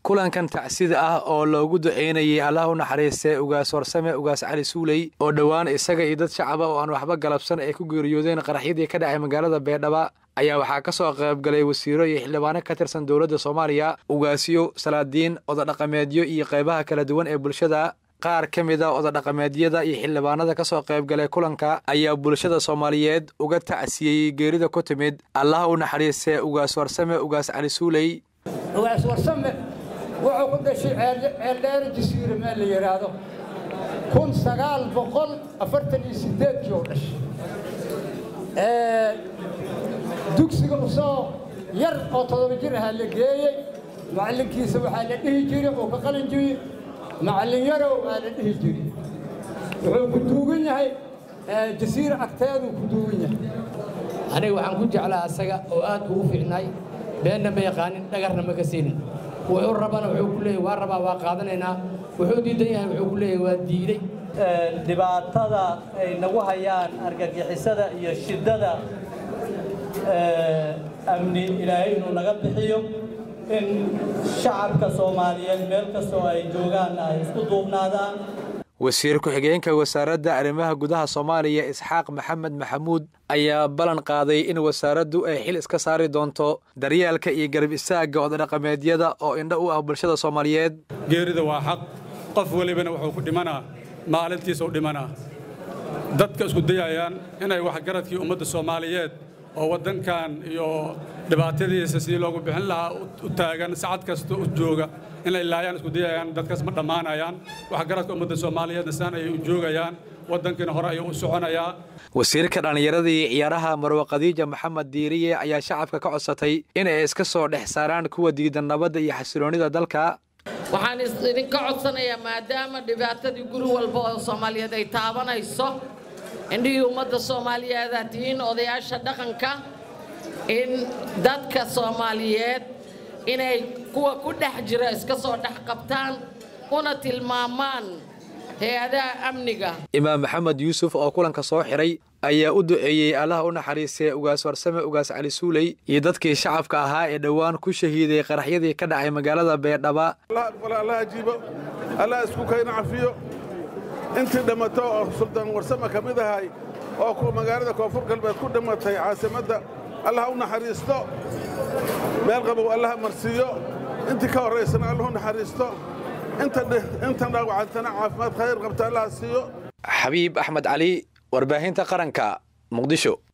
kulankan tacsida ah oo loogu duceynayay allah u naxariistay ugaas warsame ugaas cali suuley oo dhowaan isaga iyo dad shacaba oo aan waxba galabsan ay ku geeriyoodeen qaraxyadii ka dhacay magaalada beedhaba ayaa waxaa ka soo qaybgalay wasiiro iyo xildhibaano ka tirsan dowladda soomaaliya ugaasyo salaadiin odadhaqameedyo iyo qaybaha kala duwan ee bulshada qaar ka mid a odadhaqameedyada iyo xildhibaanada ka soo qaybgalay kulanka ayaa bulshada soomaaliyeed uga tacsiyey geerida ku timid allah u naxariistay ugaas warsame ugaas cali suuley ugaas warsame wuxuu ku dhashay ceeldheere jasiire meel la yidhaahdo kun sagaal boqol afartan iyo sideedkii oo dhashay dugsiga usoo yar oo todoba jir ahaa la geeyey macallinkiisa waxaa la dhihi jiray uu ka qalin jiray macallin yarow aa la dhihi jiray wuxuu ku duugan yahay jasiire agteeduu ku duugan yahay aniga waxaan ku jeclaa asaga oo aad ugu fiicnaay beenna ma yaqaanin dhagarna ma ka siinin wuxuu rabana wuxuu ku leeyahy waa rabaa waa qaadanaynaa wuxuu diidan yahay wuxuu ku leeyahay waa diiday dhibaatada ay nagu hayaan argagixisada iyo shiddada amni ilaahay inuu naga bixiyo in shacabka soomaaliyeed meel kastoo ay joogaan ay isku duubnaadaan wasiir ku-xigeenka wasaaradda arrimaha gudaha soomaaliya isxaaq maxamed maxamuud ayaa ballan qaaday in wasaaraddu ay xil iska saari doonto daryeelka iyo garab istaagga odadhaqameedyada oo indho u ah bulshada soomaaliyeed geerida waa xaq qof welibana wuxuu ku dhimanaa maalintiisa u dhimanaa dadka isku dayayaan inay waxgaradkii ummadda soomaaliyeed oo waddankan iyo dhibaatadiisa sidii loogu bixin lahaa u taagan sacad kasta u jooga inay laayaan isku dayayaan dadkaas ma dhammaanayaan waxgaradka ummadda soomaaliyeedna saan ayay u joogayaan waddankiina hore ayuu u soconayaa wasiirka dhallinyarada iyo ciyaaraha marwe khadiija maxamed diiriye ayaa shacabka ka codsatay inay iska soo dhex saaraan kuwa diidan nabadda iyo xasiloonnida dalka waxaan idinka codsanayaa maadaama dhibaatadii guri walba oo soomaaliyeed ay taabanayso indhihii ummadda soomaaliyeed aad tihiin odayaasha dhaqanka in dadka soomaaliyeed inay kuwa ku dhex jira iska soo dhex qabtaan una tilmaamaan hay-adaha amniga imaam maxamed yuusuf oo kulanka soo xiray ayaa u duceeyey allaha u naxariistay ugaas warsame ugaas cali suuley iyo dadkii shacabka ahaa ee dhowaan ku shahiiday qaraxyadii ka dhacay magaalada beedhaba allah ajiibo allah isku kayna cafiyo intii dhammato oo suldaan warsame ka mid ahay oo magaalada koonfur galbeed ku dhimatay caasimadda allah u naxariisto meel qabow allah marsiiyo intii ka horraysana allah u naxariisto intan dhaawacantana caafimaad khayr qabta allah siiyo xabiib axmed cali warbaahinta qaranka muqdisho